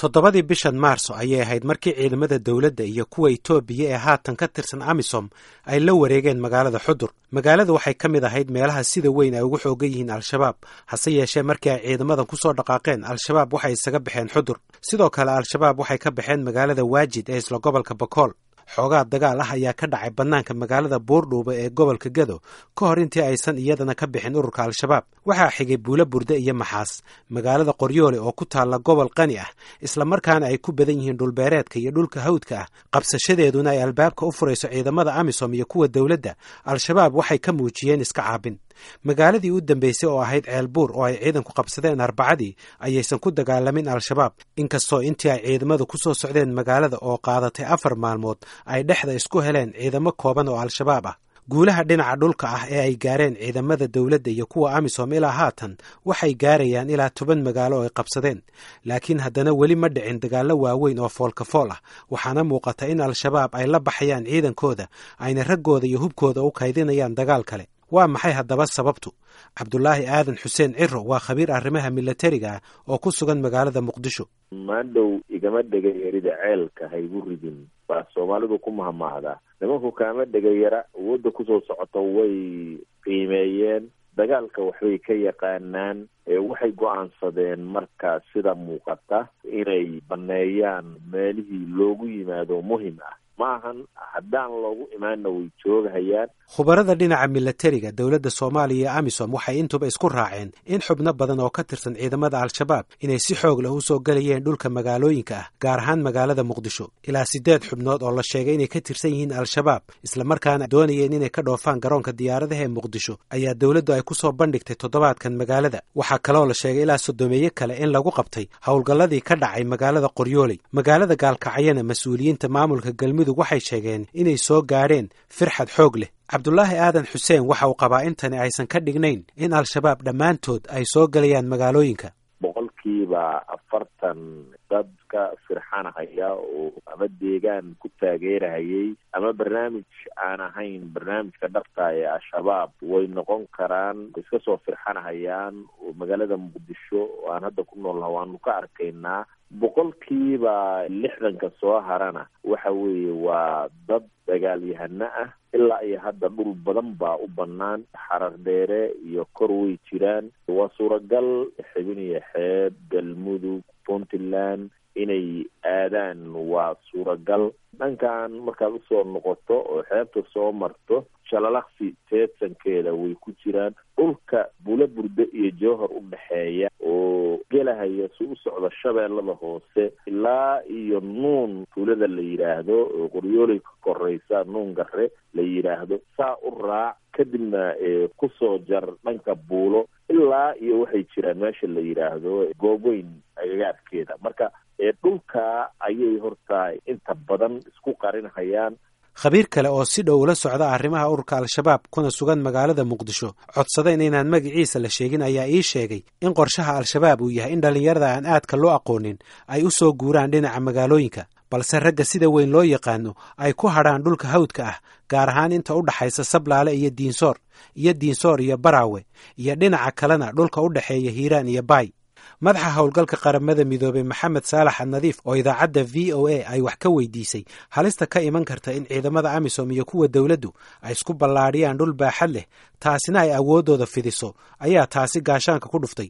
toddobadii bishan maarso ayay ahayd markii ciidamada dowladda iyo kuwa itoobiya ee haatan ka tirsan amisom ay la wareegeen magaalada xudur magaalada waxay ka mid ahayd meelaha sida weyn ay ugu xoogan yihiin al-shabaab hase yeeshee markii ay ciidamadan ku soo dhaqaaqeen al-shabaab waxay isaga baxeen xudur sidoo kale al-shabaab waxay ka baxeen magaalada waajid ee isla gobolka bakool xoogaa dagaal ah ayaa ka dhacay bannaanka magaalada buurdhuuba ee gobolka gado ka hor intii aysan iyadana ka bixin ururka al-shabaab waxaa xigay buulo burde iyo maxaas magaalada qoryoole oo ku taalla gobol qani ah islamarkaana ay ku badan yihiin dhulbeereedka iyo dhulka hawdka ah qabsashadeeduna ay albaabka u furayso ciidamada amisom iyo kuwa dowladda al-shabaab waxay ka muujiyeen iska caabin magaaladii u dambeysay oo ahayd ceelbuur oo ay ciidanku qabsadeen arbacadii ayaysan ku dagaalamin al-shabaab inkastoo intii ay ciidamadu ku soo socdeen magaalada oo qaadatay afar maalmood ay dhexda isku heleen ciidamo kooban oo al-shabaab ah guulaha dhinaca dhulka ah ee ay gaareen ciidamada dowladda iyo kuwa amisom ilaa haatan waxay gaarayaan ilaa toban magaalo oo ay qabsadeen laakiin haddana weli ma dhicin dagaallo waaweyn oo foolkafool ah waxaana muuqata in al-shabaab ay la baxayaan ciidankooda ayna raggooda iyo hubkooda u kaydinayaan dagaal kale waa maxay haddaba sababtu cabdulaahi aadan xuseen ciro waa khabiir arrimaha milatariga ah oo ku sugan magaalada muqdisho maandhow igama dhegayarida ceelka haygu ridin baa soomaalidu ku mahmaahdaa nimanku kaama dhegayara awoodda kusoo socoto way qiimeeyeen dagaalka waxbay ka yaqaanaan waxay go-aansadeen markaa sida muuqata inay baneeyaan meelihii loogu yimaado muhim ah maahan haddaan loogu imaanna way joogahayaan khubarada dhinaca milatariga dowladda soomaaliya iyo amisom waxay intuba isku raaceen in xubno badan oo ka tirsan ciidamada al-shabaab inay si xoog leh u soo gelayeen dhulka magaalooyinka ah gaar ahaan magaalada muqdisho ilaa siddeed xubnood oo la sheegay inay ka tirsan yihiin al-shabaab islamarkaana doonayeen inay ka dhoofaan garoonka diyaaradaha ee muqdisho ayaa dowladdu ay ku soo bandhigtay toddobaadkan magaalada waxaa kaloo la sheegay ilaa sodomeeye kale in lagu qabtay howlgalladii ka dhacay magaalada qoryooley magaalada gaalkacyana mas-uuliyiinta maamulka galmudug waxay sheegeen inay soo gaadheen firxad xoog leh cabdulaahi aadan xuseen waxa uu qabaa intani aysan ka dhignayn in al-shabaab dhammaantood ay soo gelayaan magaalooyinka boqolkiiba afartan dadka firxanahaya oo ama deegaan ku taageerahayay ama barnaamij aan ahayn barnaamijka dhabta ee al-shabaab way noqon karaan iska soo firxanahayaan oo magaalada muqdisho oo aan hadda ku noolnaha waanu ka arkaynaa boqolkiiba lixdanka soo harana waxa weeye waa dad dagaalyahano ah ilaa iyo hadda dhul badan baa u bannaan xarar dheere iyo kor way jiraan waa suuragal xibin iyo xeeb galmudug puntland inay aadaan waa suuragal dhankan markaad usoo noqoto oo xeebta soo marto shalalaqsi teedsankeeda way ku jiraan dhulka bula burde iyo jowhar u dhexeeya oo gelahaya si u socda shabeellada hoose ilaa iyo nuun tuulada la yidhaahdo oo qoryooley ka koreysa nuun gare la yidhaahdo saa u raac kadibna kusoo jar dhanka buulo ilaa iyo waxay jiraan meesha la yidhaahdo goobweyn agagaarkeeda marka dhulka ayay horta inta badan isku qarinhayaan khabiir kale oo si dhow ula socda arrimaha ururka al-shabaab kuna sugan magaalada muqdisho codsada inaynaan magaciisa la sheegin ayaa ii sheegay in qorshaha al-shabaab uu yahay in dhallinyarada aan aadka loo aqoonin ay u soo guuraan dhinaca magaalooyinka balse ragga sida weyn loo yaqaano ay ku hadhaan dhulka hawdka ah gaar ahaan inta u dhaxaysa sablaale iyo diinsoor iyo diinsoor iyo baraawe iyo dhinaca kalena dhulka u dhexeeya hiiraan iyo baay madaxa howlgalka qaramada midoobey maxamed saalax annadiif oo idaacadda v o a ay wax ka weydiisay halista ka iman karta in ciidamada amisom iyo kuwa dowladdu ay isku ballaadhiyaan dhul baaxad leh taasina ay awooddooda fidiso ayaa taasi gaashaanka ku dhuftay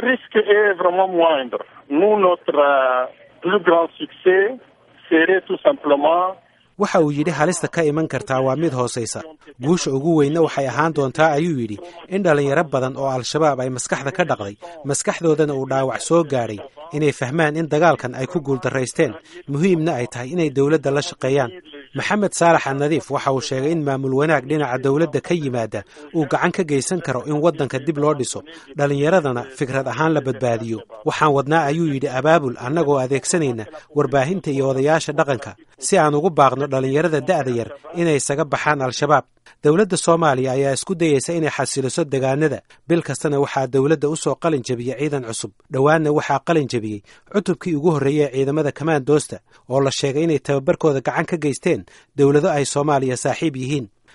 waxa uu yidhi halista ka iman kartaa waa mid hoosaysa guusha ugu weynna waxay ahaan doontaa ayuu yidhi in dhallinyaro badan oo al-shabaab ay maskaxda ka dhaqday maskaxdoodana uu dhaawac soo gaadhay inay fahmaan in dagaalkan ay ku guuldarraysteen muhiimna ay tahay inay dowladda la shaqeeyaan maxamed saalax annadiif waxa uu sheegay in maamul wanaag dhinaca dowladda ka yimaada uu gacan ka geysan karo in waddanka dib loo dhiso dhallinyaradana fikrad ahaan la badbaadiyo waxaan wadnaa ayuu yidhi abaabul annagoo adeegsanayna warbaahinta iyo odayaasha dhaqanka si aan ugu baaqno dhallinyarada da'da yar inay isaga baxaan al-shabaab dowladda soomaaliya ayaa isku dayeysa inay xasiliso degaanada bil kastana waxaa dowladda u soo qalin jebiyey ciidan cusub dhowaanna waxaa qalin jebiyey cutubkii ugu horreeyey ee ciidamada kamaandoosta oo la sheegay inay tababarkooda gacan ka geysteen dowlado ay soomaaliya saaxiib yihiin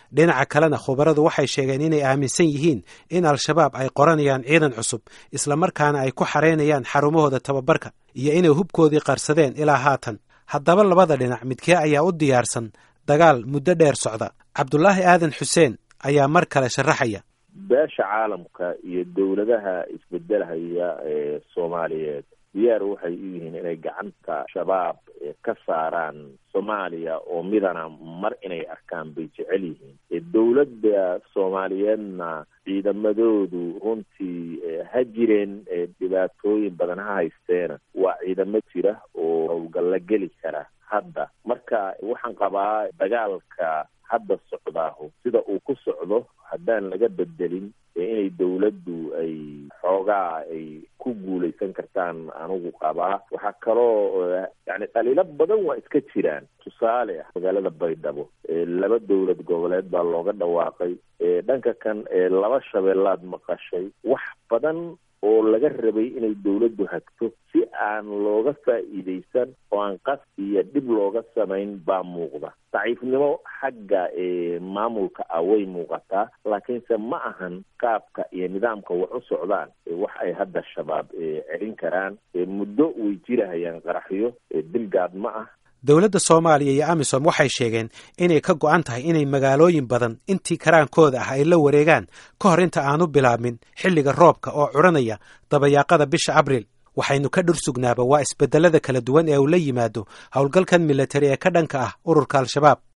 dhinaca kalena khubaradu waxay sheegeen inay aaminsan yihiin in al-shabaab ay qoranayaan ciidan cusub islamarkaana ay ku xareynayaan xarumahooda tababarka iyo inay hubkoodii qarsadeen ilaa haatan haddaba labada dhinac midkee ayaa u diyaarsan dagaal muddo dheer socda cabdulaahi aadan xuseen ayaa mar kale sharaxaya beesha caalamka iyo dowladaha isbedelhaya ee soomaaliyeed diyaar waxay u yihiin inay gacanta shabaab ka saaraan soomaaliya oo midana mar inay arkaan bay jecel yihiin dowladda soomaaliyeedna ciidamadoodu runtii ha jireen dhibaatooyin badan ha haysteena waa ciidamo jira oo howlgalla geli kara hadda marka waxaan qabaa dagaalka hadda socdaahu sida uu ku socdo haddaan laga bedelin inay dowladdu ay xoogaa ay ku guulaysan kartaan anigu qabaa waxaa kaloo yani dhaliilo badan waa iska jiraan tusaale ah magaalada baydhabo laba dowlad goboleed baa looga dhawaaqay dhanka kan laba shabeellaad maqashay wax badan oo laga rabay inay dowladdu hagto si aan looga faa'iidaysan oo aan qas iyo dhib looga samayn baa muuqda daciifnimo xagga maamulka ah way muuqataa laakiinse ma ahan qaabka iyo nidaamka wax u socdaan wax ay hadda shabaab celin karaan muddo way jirahayaan qaraxyo dilgaad ma ah dowladda soomaaliya iyo amisom waxay sheegeen inay ka go-an tahay inay magaalooyin badan intii karaankooda ah ay la wareegaan ka hor inta aanu bilaabmin xilliga roobka oo curanaya dabayaaqada bisha abriil waxaynu ka dhur sugnaaba waa isbedelada kala duwan ee uu la yimaado howlgalkan militari ee ka dhanka ah ururka al-shabaab